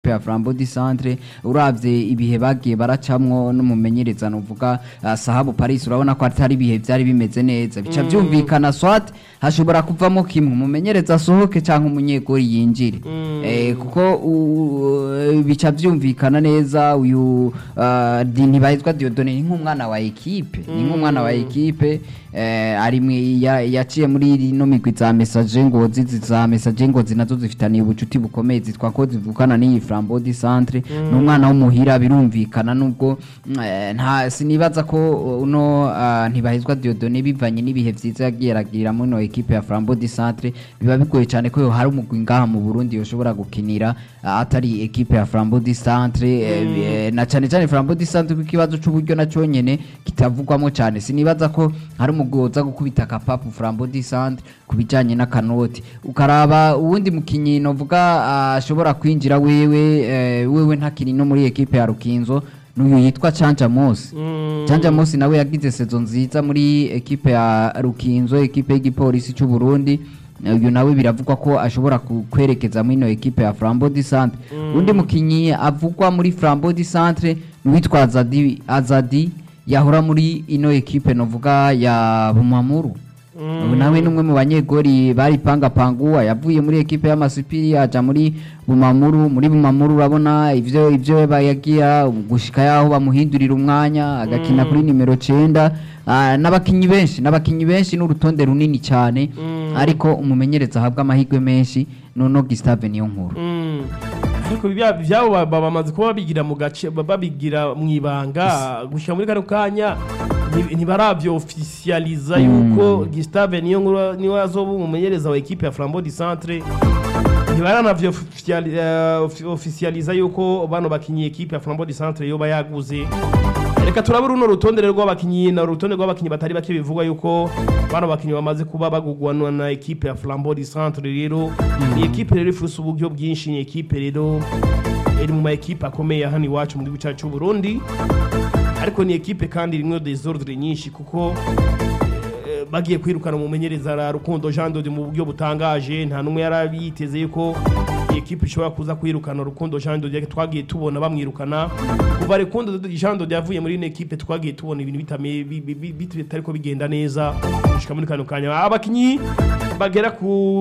ekipe ya Flambeau du Centre uravye ibihe bagiye baracamwo n'umumenyereza nuvuga uh, Sahabu Paris urabona ko atari ibihe vyari bimeze neza bica vyumvikana swat hashobora kuvamo kimwe umumenyereza asohoke canke umunyegori yinjire eh, kuko u- bica vyumvikana neza uyu uh, di- ntibahezwa Diodone ni nk'umwana wa ekipe ni nk'umwana wa ekipe eh, ari mwi- ya- yaciye muri rino migwi za message ngozi zi- za message ngozi nazo zifitaniye ubucuti bukomeye zitwa ko zivukana n'iyi Flambeau du Centre ni umwana w'umuhira birumvikana nubwo mm, eh, nta sinibaza ko uno uh, ntibahezwa Diodone bivanye n'ibihe vyiza yagiye aragira muri no ekipe ya Flambeau du Centre biba bigoye cyane ko yo hari umugwi ngaha mu Burundi yoshobora gukinira uh, atari ekipe ya Flambeau du Centre eh, eh, na cyane cyane Flambeau du Centre ku kibazo c'uburyo na cyonyene kitavugwamo cyane sinibaza ko hari umugwi woza gukubita akapapu Flambeau du Centre ku bijanye n'akanoti ukaraba uwundi mukinyi novuga ah, ashobora kwinjira wewe eh, wewe ntakiri no muri ekipe ya Rukinzo n'uyu yitwa Chanja Mosi Chanja Mosi nawe yagize sezo nziza muri ekipe ya Rukinzo ekipe y'igipolisi cy'u Burundi uyu nawe biravugwa ko ashobora ku- kwerekeza muri ino ekipe ya Flambeau du Centre undi mukinyi avugwa muri Flambeau du Centre n'uwitwa Azadi Azadi yahora muri ino ekipe novuga ya Bumamuru ubu nawe n'umwe mu banyegori bari pangapanguwa yavuye muri ekipe y'amasipiri aja muri bumamuru muri bumamuru urabona ivyo ivyo bayagira gushika yaho bamuhindurira umwanya agakina kuri nimero cenda Ah, n'abakinyi benshi n'abakinyi benshi n'urutonde runini cyane ariko umumenyereza ahabwa amahirwe menshi nono Gustave niyo nkuru Mm. ariko ibya- ibyabo ba- ba- bamaze kuba babigira mu gace ba- babigira mu ibanga gushyira muri kano kanya nti- ntibaravyo officializa yuko Gustave niyo nkuru niwe azoba umumenyereza wa ekipe ya Flambeau du Centre ntibaranavyo officiali- eh, ofi- officializa yuko bano bakinyi ekipe ya Flambeau du Centre yoba yaguze reka turabe runo rutonde rero rw'abakinyi na urutonde rw'abakinyi batari bake bivugwa yuko bano bakinyi bamaze kuba bagugwanwa na ekipe ya Flambeau du Centre rero ni ekipe rero ifuse uburyo bwinshi ni ekipe rero iri mu ma ekipe akomeye hano iwacu mu gihugu cyacu cy'u Burundi ariko ni ekipe kandi rimwe desordre nyinshi kuko eh, bagiye kwirukana umumenyereza ra Rukundo Jean Dodi mu buryo butangaje nta numwe yari yiteze yuko iyi ekipe ishobora kuza kwirukana Rukundo Jean Dodi twagiye tubona bamwirukana kuva Rukundo Jean Dodi yavuye muri ino ekipe twagiye tubona ibintu bitame bi- bi- bi- bit- bitariko bigenda neza gushika muri kano kanya abakinyi bagera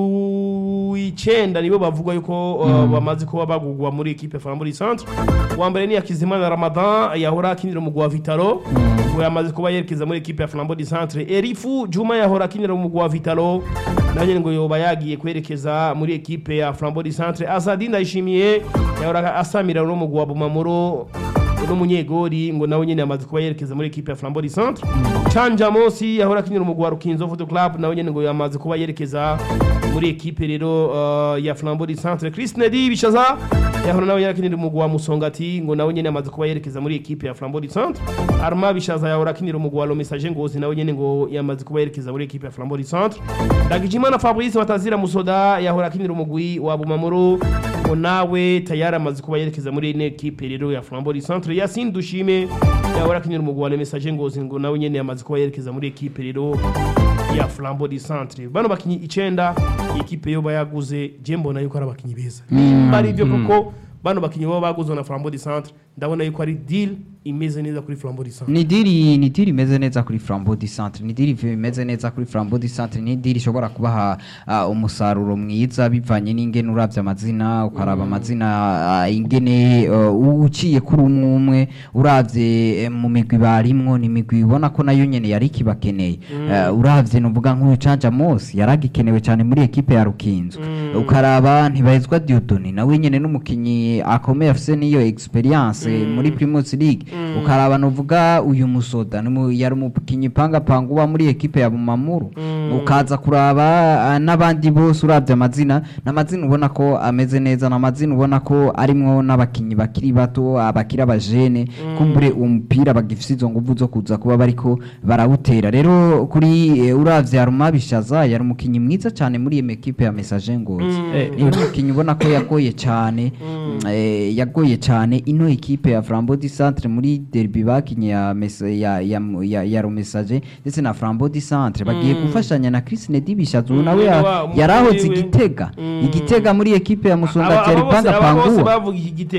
ku icenda nibo bavugwa yuko uh, bamaze kuba bagugwa muri ekipe Flambeau du Centre uwa mbere ni Yakizimana Ramadan yahora akinira umugwi wa Vitalo ngo yamaze kuba yerekeza muri ekipe ya Flambeau du Centre Erifu Juma yahora akinira umugwi wa Vitalo nawe nyene ngo yoba yagiye kwerekeza muri ekipe ya Flambeau du Centre Azadi Ndayishimiye yahora asamira no mugwi wa Bumamuro n'umunyegori ngo nawe nyene yamaze kuba yerekeza muri ekipe ya Flambeau du Centre Chanja Mosi yahora akinira umugwi wa Rukinzo Football Club nawe nyene ngo yamaze kuba yerekeza muri ekipe rero uh, ya Flambeau du Centre Chris Nedi Bishaza yahora nawe yarakinira umugwi wa Musongati ngo nawe nyene yamaze kuba yerekeza muri ekipe ya Flambeau du Centre Arma Bishaza yahora akinira umugwi wa Lo Message Ngozi nawe nyene ngo yamaze kuba yerekeza muri ekipe ya Flambeau du Centre Ndagijimana Fabrice Batazira Musoda yahora akinira umugwi wa Bumamuro ngo nawe tayari amaze kuba yerekeza muri ine ekipe rero ya Flambeau du Centre Yasin Dushime yahora akinira umugwi wa Le Message Ngozi ngo nawe nyene yamaze kuba yerekeza muri ekipe rero ya Flambeau du Centre bano bakinyi icenda iyi ekipe yoba yaguze je mbona yuko ari abakinyi beza nimba ari byo kuko bano bakinyi baba baguzwe na Flambeau du Centre ndabona yuko ari deal imeze neza kuri Flambeau du Centre ni diri ni diri imeze neza kuri Flambeau du Centre ni diri imeze neza kuri Flambeau du Centre ni diri ishobora kubaha ah, umusaruro mwiza bivanye n'ingene uravye amazina ukaraba amazina ah, ingene uh, uciye kuri umwe umwe uravye eh, mu migwi barimwo ni migwi ubona ko nayo nyene yari kibakeneye uh, uravye nuvuga nk'uyu Canja Mosi yaragikenewe cyane muri ekipe ya Rukinzo ukaraba ntibahezwa Diodone nawe nyene n'umukinyi akomeye afise niyo experience muri Primus League ukaraba nuvuga uyu musoda ni mu- yari umukinyi panga panga uba muri ekipe ya Bumamuru ukaza kuraba ah, n'abandi bose uravye amazina n'amazina ubona ko ameze neza n'amazina ubona ko arimwo n'abakinyi bakiri bato abakiri abajene kumbure uwo mupira bagifise izo nguvu zo kuza kuba bariko barawutera rero kuri eh, uravye Aruma Bishaza yari umukinyi mwiza cyane muri iyo ekipe ya Message Ngozi Eh, ni umukinyi ubona ko yagoye cyane eh, yagoye cyane ino ekipe ya Flambeau du Centre muri derby bakinye ya Mesa- ya ya ya, ya Romessage ndetse na Flambeau du Centre bagiye gufashanya na Chris Nedi Bishazu Mm, nawe ya- wa- yarahoze umugwi we. igitega Mm. igitega muri ekipe ya Musonga Aba- aba cyari bose- panga aba bose panguwa bavuga iki gitego